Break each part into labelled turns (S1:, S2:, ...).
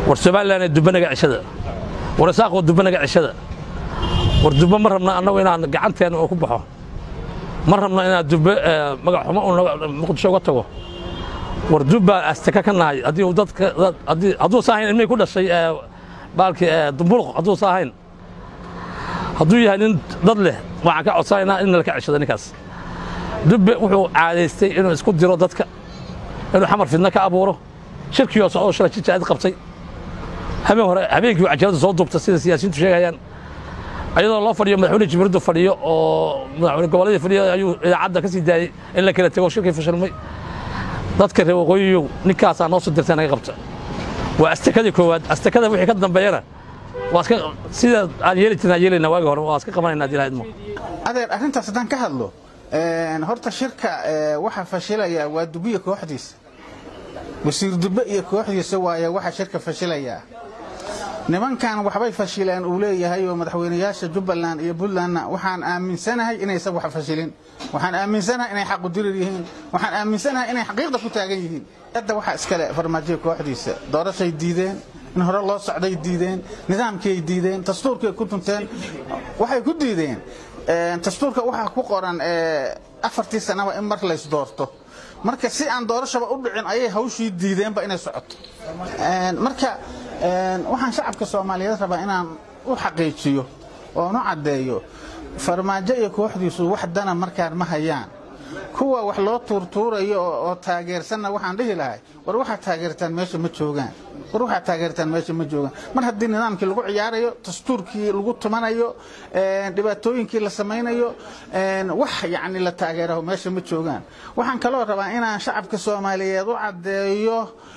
S1: war somalilan dubanaga cishada war isaaqoo dubanaga cishada war dubbe ma rabna annagu inaan gacanteena oo ku baxo ma rabna inaan dubbe magac xumo un muqdisho uga tago war dubbaa astaka ka nahay haddii uu dadka haddii hadduusa ahayn ilmihii ku dhashay baalkii dumbuluq hadduusa ahayn hadduu yahay nin dad leh waxaan ka codsanaynaa in laka cishado ninkaas dubbe wuxuu caadaystay inuu isku diro dadka inuu xamar fidna ka abuuro shirkii oo socdo shalay jijaacid qabtay habeen hore habeenkii cajalada soo duubta sida siyaasiyiintu sheegayaan ayadoo loo fadhiyo madaxweyne jibriildu fadhiyo oo madaxweyne gobolladii fadhiyo ayuu idaacadda ka sii daayey in la kala tego shirkii fashilmay dadka reer waqooyiyow ninkaasaa noo soo dirtay naga qabta waa astakadii koowaad astakada wixii ka dambeeyana waa iska sida aan yeeli jirnaa yeelayna waagi hore waa iska qabanaynaa hadii lahayd mo
S2: adeer arrintaas haddaan ka hadlo horta shirka waxa fashilaya waa dubiya kooxdiisa wasiir dubbe iyo kooxdiisa waaye waxa shirka fashilayaa nimankan waxbay fashileen uu leeyahay oo madaxweynayaasha jubbaland iyo puntlandna waxaan aaminsanahay inaysan wax fashilin waxaan aaminsanahay inay xaqu dirir yihiin waxaan aaminsanahay inay xaqiiqda ku taagan yihiin hadda waxaa iskale farmaajoya kooxdiisa doorashay diideen in hore loo socday diideen nidaamkiay diideen dastuurkiay ku tunteen waxay ku diideen dastuurka waxaa ku qoran afartii sanaba in mar lays doorto marka si aan doorashaba u dhicin ayay hawshii diideenba inay socoto marka waxaan shacabka soomaaliyeed rabaa inaan u xaqiijiyo oon u caddeeyo farmaajo iyo kooxdiisu wax dana markaan ma hayaan kuwa wax loo tuurtuurayo oo taageersanna waxaan dhihi lahay war waxaad taageertaan meesha ma joogaan war waxaad taageertaan meesha ma joogaan mar haddii nidaamkii lagu ciyaarayo dastuurkii lagu tumanayo dhibaatooyinkii la samaynayo wax yacni la taageeraho meesha ma joogaan waxaan kaloo rabaa inaan shacabka soomaaliyeed u caddeeyo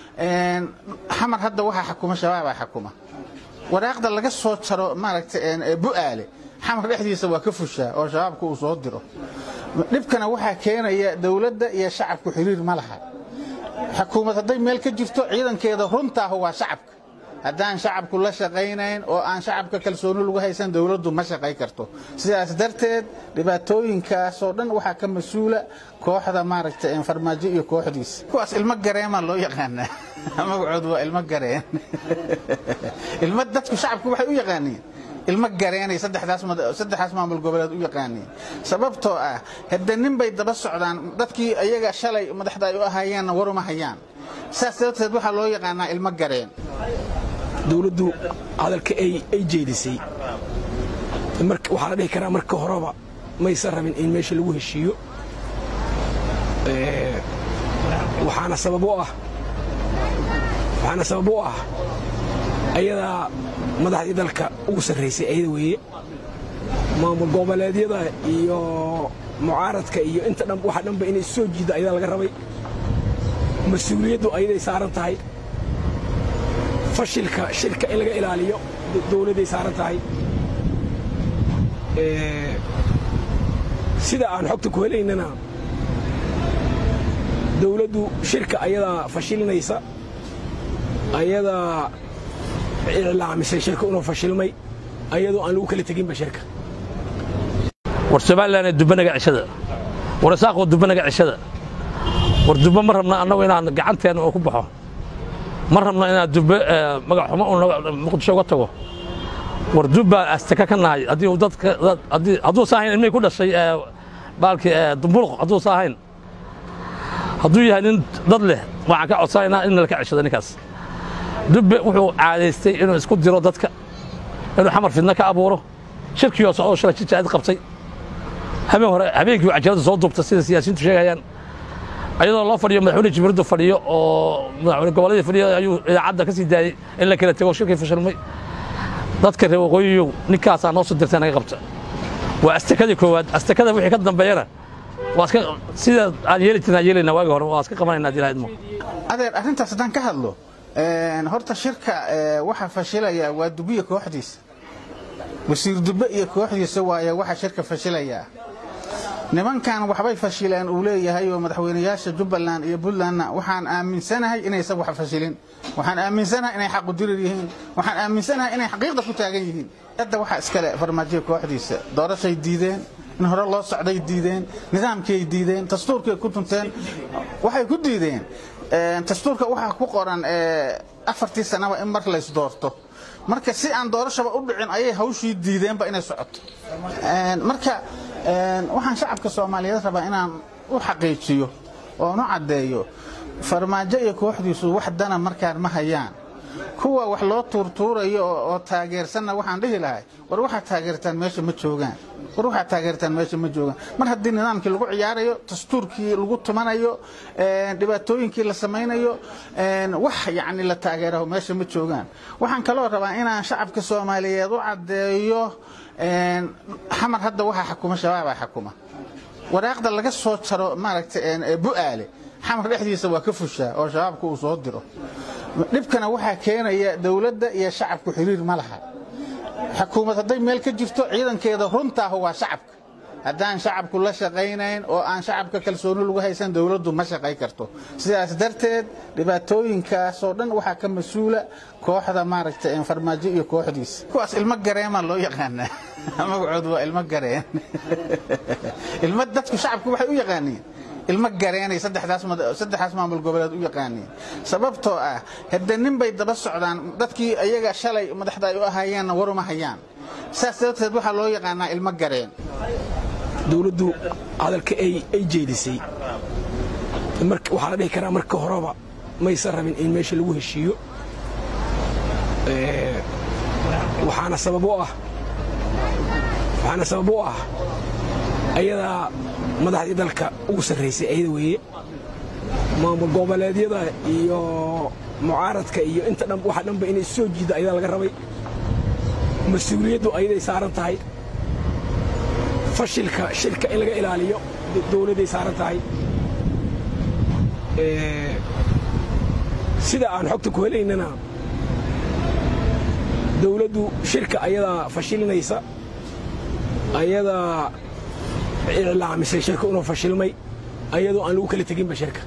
S2: xamar hadda waxaa xakuma shabaabaa xakuma waraaqda laga soo jaro maaragtay bu'aale xamar dhexdiisa waa ka fushaa oo shabaabka uu soo diro dhibkana waxaa keenaya dowladda iyo shacabku xiriir ma laha xukuumad hadday meel ka jirto ciidankeeda runtaahu waa shacabka haddaan shacabku la shaqaynayn oo aan shacabka kalsooni lagu haysan dowladdu ma shaqay karto sidaas darteed dhibaatooyinkaasoo dhan waxaa ka mas-uula kooxda maaragta farmaajo iyo kooxdiisa kuwaas ilmo gareema loo yaqaanaa magacoodu waa ilmo gareen ilmo dadku shacabku waxay u yaqaaniin ilmo gareenay saddexdaas maamul goboleed u yaqaaniin sababtoo ah hadde nin bay daba socdaan dadkii ayaga shalay madaxda ay u ahaayeenna waruma hayaan saas darteed waxaa loo yaqaanaa ilmo gareen
S3: dowladdu hadalka ay jeedisay waxaa la dhihi karaa marka horeba maysan rabin in meesha lagu heshiiyo waxaana sabab u ah waxaana sabab u ah ayadaa madaxdii dalka ugu sarraysay ayada weeye maamul goboleedyada iyo mucaaradka iyo inta dhan waxa dhanba inay soo jiidda ayadaa laga rabay mas-uuliyaddu ayaday saaran tahay fashilka shirka in laga ilaaliyo dowladday saaran tahay sida aan xogta ku helaynana dowladdu shirka ayadaa fashilinaysa ayadaa iclaamisay shirka inuu fashilmay ayadoo aan lagu kala teginba shirka
S1: war somalilan dubanaga cishada war isaaqoo dubanaga cishada war dubbe ma rabna annagu inaan gacanteena oo ku baxo ma rabna inaan dubbe magac xumo un muqdisho uga tago war dubbaa astaka ka nahay haddii uu dadka haddii hadduusa ahayn ilmihii ku dhashay baalkii dumbuluq hadduusa ahayn hadduu yahay nin dad leh waxaan ka codsanaynaa in laka cishado ninkaas dubbe wuxuu caadaystay inuu isku diro dadka inuu xamar fidna ka abuuro shirkii oo socdo shalay jijaacid qabtay habeen hore habeenkii cajalada soo duubta sida siyaasiyiintu sheegayaan ayadoo loo fadhiyo madaxweyne jibriildu fadhiyo oo madaxweyne gobolladii fadhiyo ayuu idaacadda ka sii daayey in la kala tego shirkii fashilmay dadka reer waqooyiyow ninkaasaa noo soo dirtay naga qabta waa astakadii koowaad astakada wixii ka dambeeyana waa iska sida aan yeeli jirnaa yeelayna waagi hore waa iska qabanaynaa hadii lahayd mo
S2: adeer arrintaas haddaan ka hadlo horta shirka waxa fashilaya waa dubiya kooxdiisa wasiir dubbe iyo kooxdiisa waaye waxa shirka fashilayaa nimankan waxbay fashileen uu leeyahay oo madaxweynayaasha jubbaland iyo puntlandna waxaan aaminsanahay inaysan wax fashilin waxaan aaminsanahay inay xaqu dirir yihiin waxaan aaminsanahay inay xaqiiqda ku taagan yihiin hadda waxaa iskale farmaajoya kooxdiisa doorashay diideen in hore loo socday diideen nidaamkiay diideen dastuurkiay ku tunteen waxay ku diideen dastuurka waxaa ku qoran afartii sanaba in mar laysdoorto marka si aan doorashaba u dhicin ayay hawshii diideenba inay socoto marka waxaan shacabka soomaaliyeed rabaa inaan u xaqiijiyo oon u caddeeyo farmaajo iyo kooxdiisu wax dana markaan ma hayaan kuwa wax loo tuurtuurayo oo taageersanna waxaan dhihi lahay war waxaad taageertaan meesha ma joogaan war waxaad taageertaan meesha ma joogaan mar haddii nidaamkii lagu ciyaarayo dastuurkii lagu tumanayo dhibaatooyinkii la samaynayo wax yacni la taageeraho meesha ma joogaan waxaan kaloo rabaa inaan shacabka soomaaliyeed u caddeeyo xamar hadda waxaa xakuma shabaabaa xakuma waraaqda laga soo jaro maaragtay bu'aale xamar dhexdiisa waa ka fushaa oo shabaabka uu soo diro dhibkana waxaa keenaya dowladda iyo shacabku xiriir ma laha xukuumad hadday meel ka jirto ciidankeeda runtaahu waa shacabka haddaan shacabku la shaqaynayn oo aan shacabka kalsooni lagu haysan dowladdu ma shaqay karto sidaas darteed dhibaatooyinkaasoo dhan waxaa ka mas-uula kooxda maaragtay farmaajo iyo kooxdiisa kuwaas ilmo gareema loo yaqaanaa magacoodu waa ilmo gareen ilmo dadku shacabku waxay u yaqaaniin ilmo gareenay saddexdaas maamul goboleed u yaqaaniin sababtoo ah hadde nin bay daba socdaan dadkii ayaga shalay madaxda ay u ahaayeenna waruma hayaan saas darteed waxaa loo yaqaanaa ilmo gareen
S3: dowladdu hadalka ay jeedisay waxaa la dhihi karaa marka horeba maysan rabin in meesha lagu heshiiyo waxaana sabab u ah waxaana sabab u ah ayadaa madaxdii dalka ugu sarraysay ayada weeye maamul goboleedyada iyo mucaaradka iyo inta dhan waxa dhanba inay soo jiiddo ayadaa laga rabay mas-uuliyaddu ayaday saaran tahay fashilka shirka in laga ilaaliyo dowladday saaran tahay sida aan xogta ku helaynana dowladdu shirka ayadaa fashilinaysa ayadaa iclaamisay shirka inuu fashilmay ayadoo aan lagu kala teginba shirka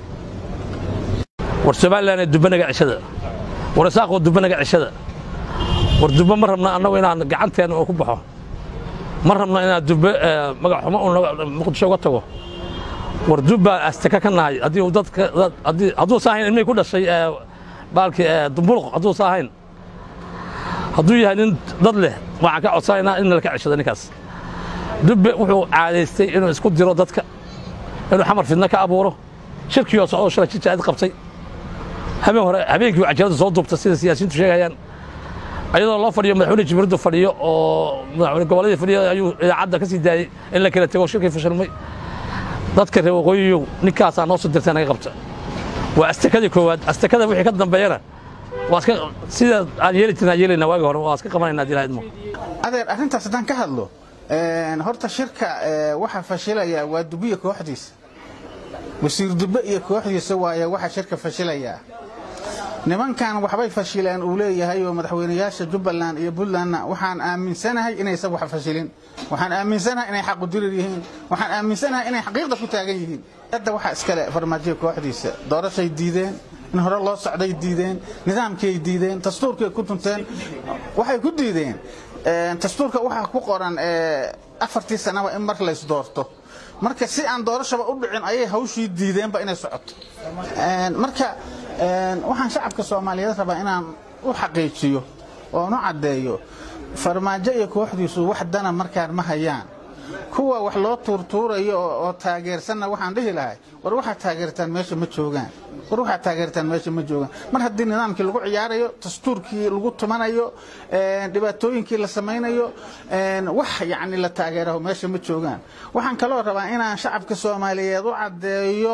S1: war somalilan dubanaga cishada war isaaqoo dubanaga cishada war dubbe ma rabna annagu inaan gacanteena oo ku baxo ma rabna inaan dubbe magac xumo muqdisho uga tago war dubbaa astaka ka nahay haddii dadka hadduu saahayn ilmihii ku dhashay baalkii dumbuluq hadduu saahayn hadduu yahay nin dad leh waxaan ka codsanaynaa in laka cishado ninkaas dubbe wuxuu caadaystay inuu isku diro dadka inuu xamar fidna ka abuuro shirkii oo socdo shalay jijaacid qabtay habeen hore habeenkii cajalada soo duubta sida siyaasiyiintu sheegayaan ayadoo loo fadhiyo madaxweyne jibriildu fadhiyo oo madaxweyne goboladii fadhiyo ayuu idaacadda ka sii daayey in la kala tego shirkii fashilmay dadka reer waqooyiyow ninkaasaa noo soo dirtay naga qabta waa astakadii koowaad astakada wixii ka dambeeyana waa iska sida aan yeeli jirnaa yeelaynaa waagi hore waa iska qabanaynaa haddii ilaha idmo
S2: adeer arrintaas haddaan ka hadlo horta shirka waxa fashilaya waa dubiya kooxdiisa wasiir dubbe iyo kooxdiisa waaye waxa shirka fashilayaa nimankan waxbay fashileen uu leeyahay oo madaxweynayaasha jubbaland iyo puntlandna waxaan aaminsanahay inaysan wax fashilin waxaan aaminsanahay inay xaqudirir yihiin waxaan aaminsanahay inay xaqiiqda ku taagan yihiin hadda waxaa iskale farmaajiya kooxdiisa doorashay diideen in hore loo socday diideen nidaamkiay diideen dastuurkiay ku tunteen waxay ku diideen dastuurka waxaa ku qoran afartii sanaba in mar laysdoorto marka si aan doorashaba u dhicin ayay hawshii diideenba inay socoto marka waxaan shacabka soomaaliyeed rabaa inaan u xaqiijiyo oon u caddeeyo farmaajo iyo kooxdiisu wax dana markaan ma hayaan kuwa wax loo tuurtuurayo oo taageersanna waxaan dhihi lahay war waxaad taageertaan meesha ma joogaan war waxaad taageertaan meesha ma joogaan mar haddii nidaamkii lagu ciyaarayo dastuurkii lagu tumanayo dhibaatooyinkii la samaynayo wax yacni la taageeraho meesha ma joogaan waxaan kaloo rabaa inaan shacabka soomaaliyeed u caddeeyo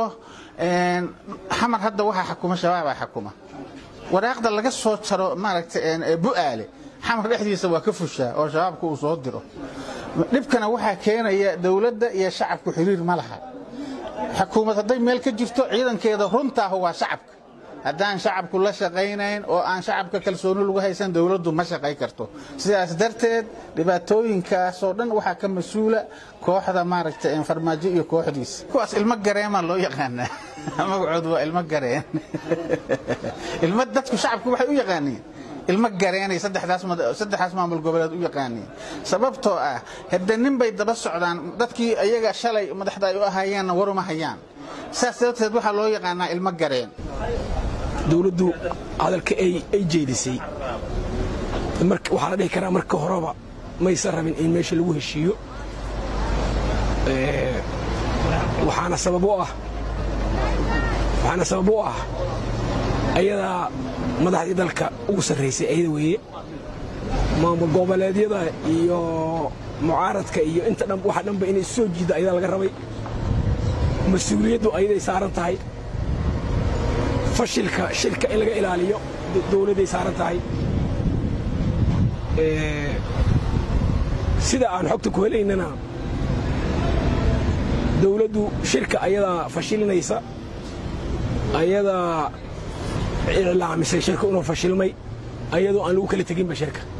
S2: xamar hadda waxaa xakuma shabaabaa xakuma waraaqda laga soo jaro maaragtay bu'aale xamar dhexdiisa waa ka fushaa oo shabaabka uu soo diro dhibkana waxaa keenaya dowladda iyo shacabku xiriir ma laha xukuumad hadday meel ka jirto ciidankeeda runtaahu waa shacabka haddaan shacabku la shaqaynayn oo aan shacabka kalsooni lagu haysan dowladdu ma shaqay karto sidaas darteed dhibaatooyinkaasoo dhan waxaa ka mas-uula kooxda maaragtay farmaajo iyo kooxdiisa kuwaas ilmo gareema loo yaqaanaa magacoodu waa ilmo gareen ilmo dadku shacabku waxay u yaqaaniin ilmo gareenay saddexdaas maamul goboleed u yaqaaniin sababtoo ah hadde nin bay daba socdaan dadkii ayaga shalay madaxda ay u ahaayeenna waruma hayaan saas darteed waxaa loo yaqaanaa ilmo gareen
S3: dowladdu hadalka ay jeedisay waxaa la dhihi karaa marka horeba maysan rabin in meesha lagu heshiiyo waxaana sabab u ah waxaana sabab u ah ayadaa madaxdii dalka ugu sarraysay ayada weeye maamul goboleedyada iyo mucaaradka iyo inta dhan waxa dhanba inay soo jiidda ayadaa laga rabay mas-uuliyaddu ayaday saaran tahay fashilka shirka in laga ilaaliyo dowladday saaran tahay sida aan xogta ku helaynana dowladdu shirka ayadaa fashilinaysa ayadaa iclaamisay shirka inuu fashilmay ayadoo aan lagu kala teginba shirka